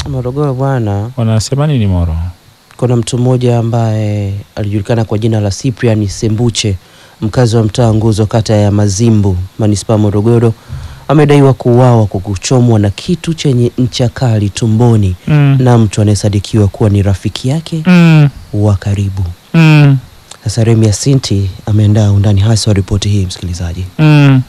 Morogoro bwana, Wanasema nini Moro? kuna mtu mmoja ambaye alijulikana kwa jina la Cyprian Sembuche, mkazi wa mtaa Nguzo, kata ya Mazimbu, manispaa ya Morogoro, amedaiwa kuuawa kwa kuchomwa na kitu chenye ncha kali tumboni Mm. na mtu anayesadikiwa kuwa ni rafiki yake Mm. wa karibu. Mm. Sasa Remi Asinti ameandaa undani hasa wa ripoti hii, msikilizaji. Mm.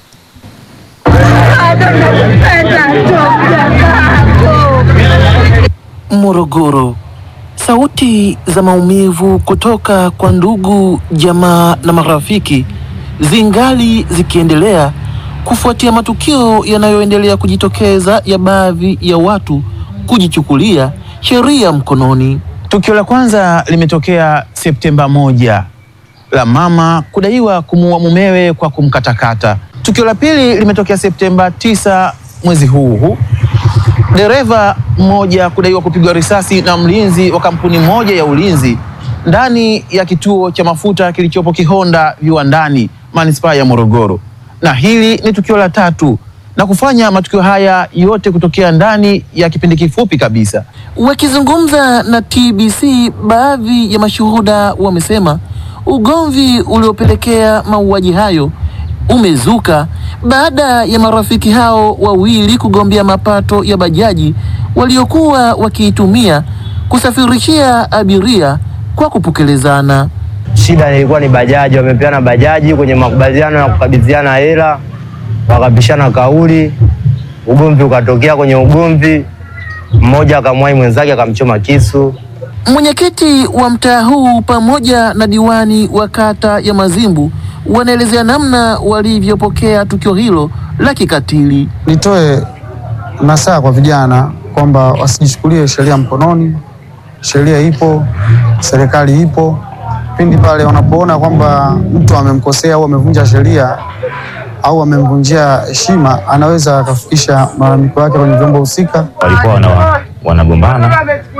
Morogoro. Sauti za maumivu kutoka kwa ndugu, jamaa na marafiki zingali zikiendelea kufuatia matukio yanayoendelea kujitokeza ya baadhi ya watu kujichukulia sheria mkononi. Tukio la kwanza limetokea Septemba moja la mama kudaiwa kumuua mumewe kwa kumkatakata. Tukio la pili limetokea Septemba tisa mwezi huu huu, dereva mmoja kudaiwa kupigwa risasi na mlinzi wa kampuni moja ya ulinzi ndani ya kituo cha mafuta kilichopo Kihonda viwandani manispaa ya Morogoro. Na hili ni tukio la tatu na kufanya matukio haya yote kutokea ndani ya kipindi kifupi kabisa. Wakizungumza na TBC, baadhi ya mashuhuda wamesema ugomvi uliopelekea mauaji hayo umezuka baada ya marafiki hao wawili kugombea mapato ya bajaji waliokuwa wakiitumia kusafirishia abiria kwa kupokelezana. Shida ilikuwa ni bajaji, wamepeana bajaji kwenye makubaliano ya kukabidhiana hela, wakapishana kauli, ugomvi ukatokea. Kwenye ugomvi, mmoja akamwahi mwenzake akamchoma kisu. Mwenyekiti wa mtaa huu pamoja na diwani wa kata ya Mazimbu wanaelezea namna walivyopokea tukio hilo la kikatili. Nitoe nasaha kwa vijana kwamba wasijichukulie sheria mkononi. Sheria ipo, serikali ipo. Pindi pale wanapoona kwamba mtu amemkosea au amevunja sheria au amemvunjia heshima, anaweza akafikisha malalamiko yake kwenye vyombo husika. walikuwa wana, wanagombana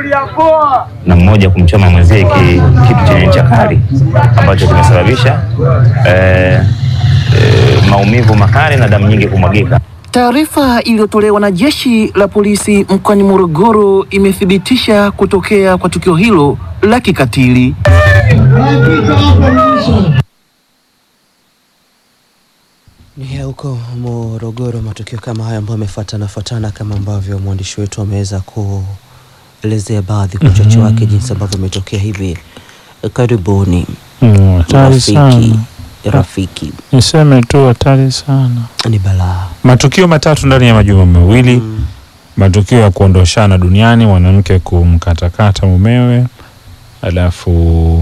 na mmoja kumchoma mwenzie ki, kitu chenye ncha kali ambacho kimesababisha eh, eh, maumivu makali na damu nyingi kumwagika. Taarifa iliyotolewa na jeshi la polisi mkoani Morogoro imethibitisha kutokea kwa tukio hilo la kikatili. Ni ya huko Morogoro, matukio kama haya ambayo yamefuatana fuatana kama ambavyo mwandishi wetu ameweza kuelezea baadhi kwa uchache wake jinsi ambavyo imetokea hivi karibuni. Mm, hatari Rafiki, sana. rafiki Niseme tu hatari sana. ni balaa. Matukio matatu ndani ya majuma mawili. Mm. Matukio ya kuondoshana duniani, mwanamke kumkatakata mumewe, alafu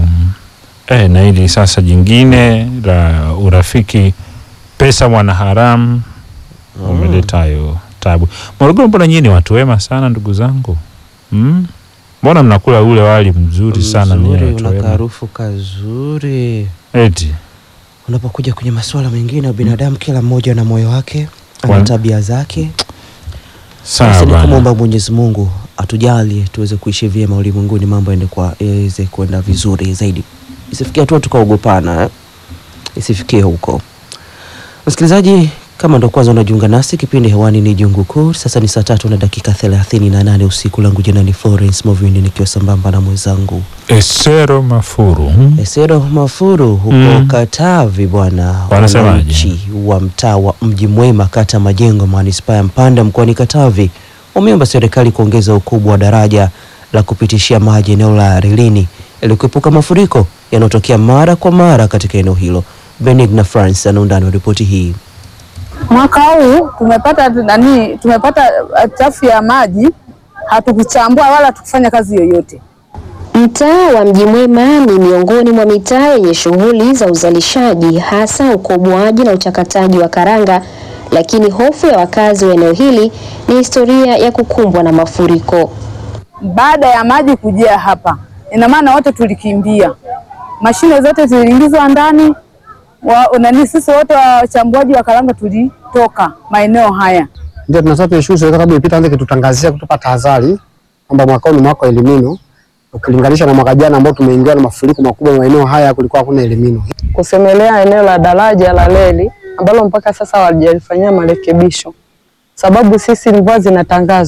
eh, na hili sasa jingine la urafiki, pesa mwanaharamu umeleta hayo tabu. Morogoro, mbona nyinyi ni watu wema sana ndugu zangu mm? Mbona mnakula ule wali mzuri sana nyinyi Mzuri, watu una wema karufu kazuri. eti Unapokuja kwenye masuala mengine ya binadamu, kila mmoja na moyo wake, ana Wan- tabia zake. sawa Basi ni bana. kumwomba Mwenyezi Mungu atujalie tuweze kuishi vyema ulimwenguni, mambo yaende kwa yaweze kwenda vizuri zaidi, isifikie hatua tukaogopana eh? Isifikie huko. Msikilizaji, kama ndo kwanza unajiunga nasi, kipindi hewani ni Jungu Kuu. Sasa ni saa tatu na dakika thelathini na nane usiku. Langu jina ni Florence Movindi, nikiwa sambamba na mwenzangu Esero Mafuru Esero Mafuru huko Mm. Katavi bwana. Wanasemaje? Wananchi wa mtaa wa Mji Mwema kata Majengo manispaa ya Mpanda mkoani Katavi wameomba serikali kuongeza ukubwa wa daraja la kupitishia maji eneo la Rilini ili kuepuka mafuriko yanayotokea mara kwa mara katika eneo hilo. Benigna France ana undani wa ripoti hii. Mwaka huu tumepata nani, tumepata uh, chafu ya maji, hatukuchambua wala hatukufanya kazi yoyote. Mtaa wa Mji Mwema ni miongoni mwa mitaa yenye shughuli za uzalishaji hasa ukoboaji na uchakataji wa karanga, lakini hofu ya wakazi wa eneo hili ni historia ya kukumbwa na mafuriko. Baada ya maji kujaa hapa, ina maana wote tulikimbia, mashine zote ziliingizwa ndani wa, nani, sisi wote wachambuaji wa karanga tulitoka maeneo haya. Ndio tunataka tuishukuru serikali sababu ilipita anze kitutangazia kutupa tahadhari kwamba mwaka huu ni mwaka wa elimino, ukilinganisha na mwaka jana ambao tumeingiwa na mafuriko makubwa maeneo haya, kulikuwa hakuna elimino. kusemelea eneo la daraja la reli ambalo mpaka sasa hawajalifanyia marekebisho, sababu sisi mvua zinatangazwa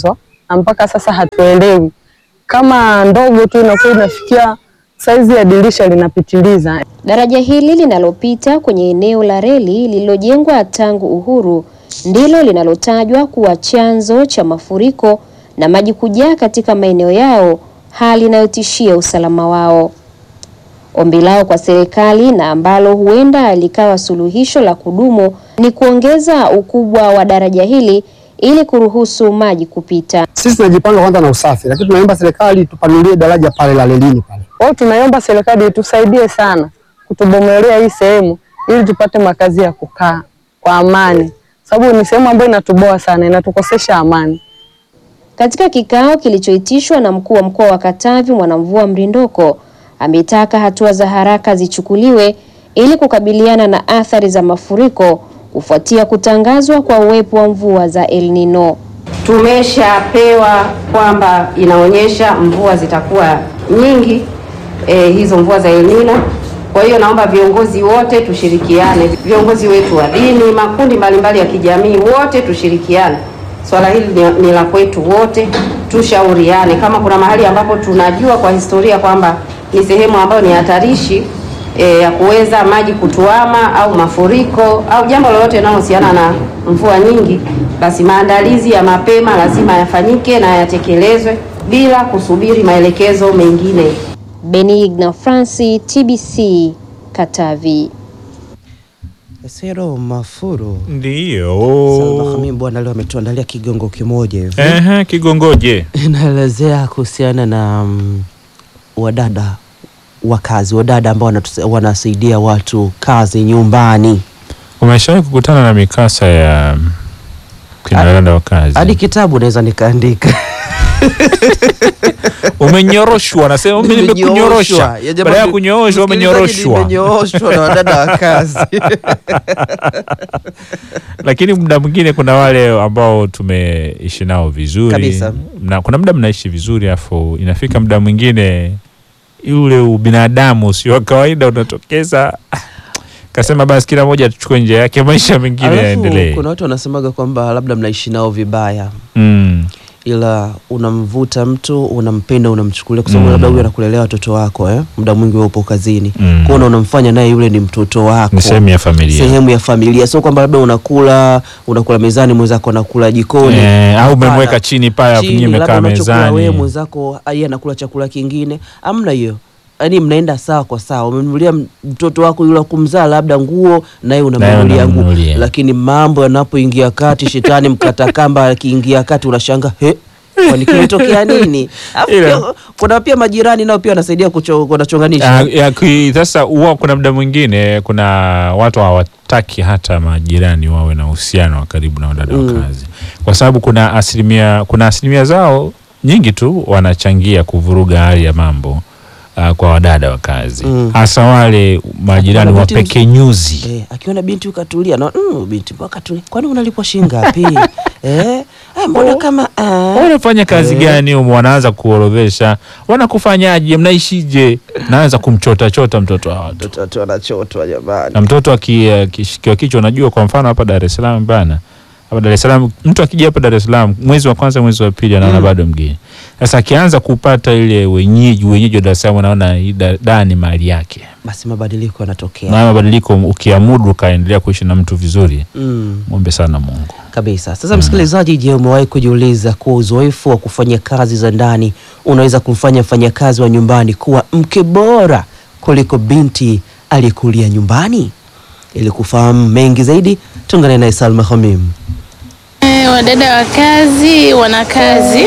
na mpaka sasa hatuelewi. Kama ndogo tu inakuwa inafikia saizi ya dirisha linapitiliza. Daraja hili linalopita kwenye eneo la reli lililojengwa tangu uhuru ndilo linalotajwa kuwa chanzo cha mafuriko na maji kujaa katika maeneo yao, hali inayotishia usalama wao. Ombi lao kwa serikali na ambalo huenda likawa suluhisho la kudumu ni kuongeza ukubwa wa daraja hili ili kuruhusu maji kupita. Sisi tunajipanga kwanza na usafi, lakini tunaomba serikali tupanulie daraja pale la relini pale. Kwa hiyo tunaiomba serikali itusaidie sana kutubomolea hii sehemu ili tupate makazi ya kukaa kwa amani, sababu ni sehemu ambayo inatuboa sana, inatukosesha amani. Katika kikao kilichoitishwa na mkuu wa mkoa wa Katavi Mwanamvua Mrindoko ametaka hatua za haraka zichukuliwe ili kukabiliana na athari za mafuriko kufuatia kutangazwa kwa uwepo wa mvua za El Nino. Tumeshapewa kwamba inaonyesha mvua zitakuwa nyingi e, hizo mvua za El Nino. Kwa hiyo naomba viongozi wote tushirikiane, viongozi wetu wa dini, makundi mbalimbali ya kijamii, wote tushirikiane. Swala hili ni, ni la kwetu wote, tushauriane. Kama kuna mahali ambapo tunajua kwa historia kwamba ni sehemu ambayo ni hatarishi e, ya kuweza maji kutuama au mafuriko au jambo lolote linalohusiana na mvua nyingi, basi maandalizi ya mapema lazima yafanyike na yatekelezwe bila kusubiri maelekezo mengine. Benigna Franci, TBC, Katavi. Sero Mafuru Ndiyo. Salma Hamim bwana leo ametuandalia kigongo kimoja hivi. Ehe, kigongoje. Inaelezea kuhusiana na mm, wadada wakazi, wadada ambao wanatusa- wanasaidia watu kazi nyumbani. Umeshawahi kukutana na mikasa ya kina dada wa kazi? Hadi kitabu naweza nikaandika. Umenyoroshwa, nasema mimi nimekunyorosha. Ya jamaa Baada ya ni- kunyooshwa msikilizaji, umenyoroshwa. nimenyooshwa na wadada wa kazi. Lakini muda mwingine kuna wale ambao tumeishi nao vizuri Kabisa. na kuna muda mnaishi vizuri afu inafika muda mwingine ule ubinadamu usio wa kawaida unatokeza kasema basi kila mmoja tuchukue njia yake maisha mengine Alafu yaendelee kuna watu wanasemaga kwamba labda mnaishi nao vibaya mm. ila unamvuta mtu unampenda unamchukulia kwa sababu Mm. labda huyu anakulelea watoto wako eh? muda mwingi wewe upo kazini Mm. kwa hiyo unamfanya naye yule ni mtoto wako ni sehemu ya familia sehemu ya familia sio kwamba labda unakula unakula mezani mwenzako anakula jikoni Eh, au Hapana. umemweka chini pale Chini, nyinyi labda mmekaa unachokula wewe mezani mwenzako yeye anakula chakula kingine amna hiyo yaani mnaenda sawa kwa sawa umemnunulia mtoto wako yule wa kumzaa labda nguo naye unamnunulia nguo unamnunulia. lakini mambo yanapoingia kati shetani mkatakamba akiingia kati unashanga he kwani kimetokea nini Alafu Ila- pia, kuna pia majirani nao pia wanasaidia kucho- wanachonganisha Ah, ya, ki- sasa huwa kuna muda mwingine kuna watu hawataki hata majirani wawe na uhusiano wa karibu na wadada wa Mm. kazi kwa sababu kuna asilimia kuna asilimia zao nyingi tu wanachangia kuvuruga hali ya mambo uh, kwa wadada wa kazi Mm. hasa wale majirani Akiona wa binti- pekenyuzi Eh, akiona binti ukatulia na mm, binti mbona katulia kwani unalipwa shilingi ngapi eh eh, mbona kama ah. wanafanya kazi Eh. gani humo wanaanza kuorodhesha wanakufanyaje mnaishije naanza kumchotachota mtoto wa watu watoto wanachotwa jamani na mtoto aki- akishikiwa kichwa unajua kwa mfano hapa Dar es Salaam bana hapa Dar es Salaam mtu akija hapa Dar es Salaam mwezi wa kwanza mwezi wa pili anaona Mm. bado mgeni sasa akianza kupata ile wenyeji wenyeji wa Dar es Salaam anaona hii da, da ni mali yake basi mabadiliko yanatokea na mabadiliko ukiamudu ukaendelea kuishi na mtu vizuri mm. mwombe sana Mungu kabisa sasa msikilizaji je umewahi kujiuliza kuwa uzoefu wa kufanya kazi za ndani unaweza kumfanya mfanyakazi wa nyumbani kuwa mke bora kuliko binti aliyekulia nyumbani ili kufahamu mengi zaidi tuungane naye salma hamim Eh, Wadada wa kazi wana kazi.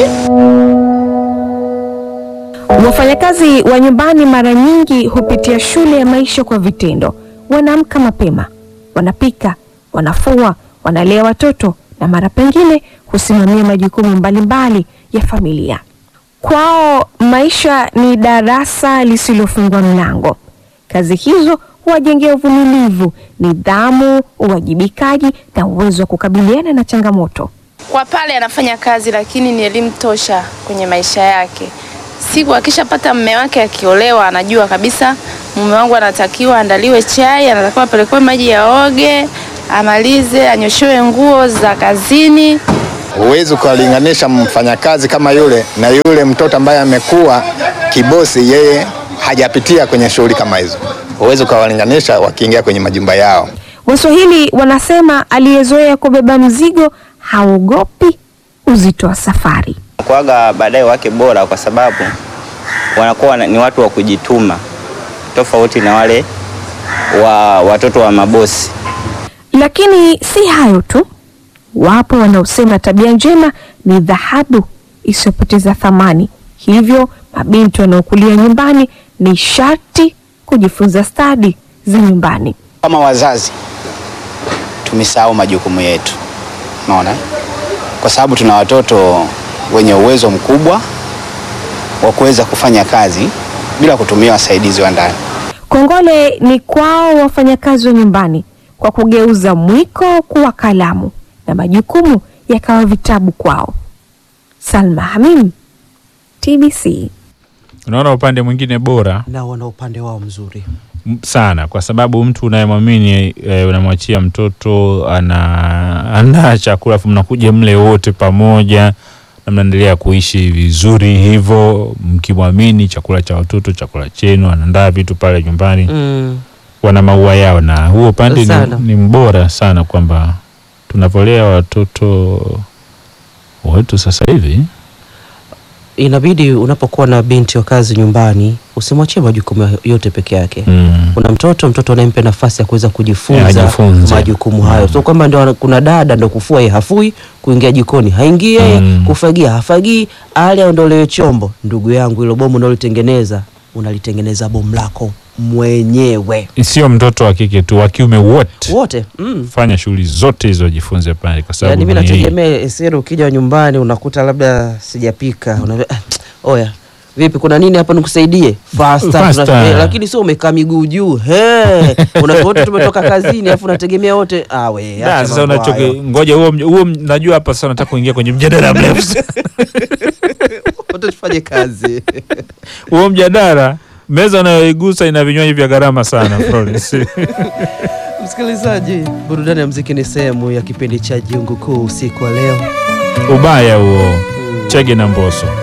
Wafanyakazi wa nyumbani mara nyingi hupitia shule ya maisha kwa vitendo. Wanaamka mapema, wanapika, wanafua, wanalea watoto na mara pengine husimamia majukumu mbalimbali ya familia. Kwao maisha ni darasa lisilofungwa mlango. Kazi hizo huwajengea uvumilivu, nidhamu, uwajibikaji na uwezo wa kukabiliana na changamoto. Kwa pale anafanya kazi, lakini ni elimu tosha kwenye maisha yake. Siku akishapata mume wake akiolewa, anajua kabisa mume wangu anatakiwa andaliwe chai, anatakiwa apelekwe maji yaoge, amalize, anyoshewe nguo za kazini, Huwezi ukalinganisha mfanyakazi kama yule na yule mtoto ambaye amekuwa kibosi, yeye hajapitia kwenye shughuli kama hizo. Huwezi ukawalinganisha wakiingia kwenye majumba yao. Waswahili wanasema aliyezoea kubeba mzigo haogopi uzito wa safari. kuaga baadaye wake bora kwa sababu wanakuwa wana- ni watu wa kujituma tofauti na wale wa watoto wa mabosi. Lakini si hayo tu, wapo wanaosema tabia njema ni dhahabu isiyopoteza thamani. Hivyo mabinti wanaokulia nyumbani ni sharti kujifunza stadi za nyumbani. Kama wazazi tumesahau majukumu yetu, unaona, kwa sababu tuna watoto wenye uwezo mkubwa wa kuweza kufanya kazi bila kutumia wasaidizi wa ndani. Kongole ni kwao wafanyakazi wa nyumbani kwa kugeuza mwiko kuwa kalamu na majukumu yakawa vitabu kwao. Salma Hamim, TBC. Unaona upande mwingine bora na wana upande wao mzuri m- sana kwa sababu mtu unayemwamini e, unamwachia mtoto ana ana chakula afu mnakuja mle wote pamoja na mnaendelea kuishi vizuri hivyo mkimwamini chakula cha watoto chakula chenu anaandaa vitu pale nyumbani mm. wana maua yao na huo upande Sana. ni, ni mbora sana kwamba tunavyolea watoto wetu sasa hivi inabidi unapokuwa na binti wa kazi nyumbani usimwachie majukumu yote peke yake mm. kuna mtoto mtoto unayempe nafasi ya kuweza kujifunza Ya, ajifunze. majukumu hayo so kwamba ndo ana- kuna dada ndo kufua ye hafui kuingia jikoni haingii yeye Mm. kufagia hafagii ale aondolewe chombo ndugu yangu hilo bomu unalitengeneza unalitengeneza bomu lako mwenyewe sio mtoto wa kike tu wa kiume wote wote mm. fanya shughuli zote hizo jifunze pale kwa sababu yaani mi ni hii. nategemea esero ukija nyumbani unakuta labda sijapika unaambia, "Ah, oya vipi kuna nini hapa nikusaidie Faster, Faster. tuna- eh, lakini sio umekaa miguu juu He, una wote tumetoka kazini alafu unategemea wote ah, we, Da, acha sasa mambo unachoke hayo. ngoja huo mj- huo mj- najua hapa sasa nataka kuingia kwenye mjadala mrefu wote tufanye kazi huo mjadala meza unayoigusa ina vinywaji vya gharama sana Florence. msikilizaji burudani ya mziki ni sehemu ya kipindi cha jiungu kuu usiku wa leo ubaya huo chege na mboso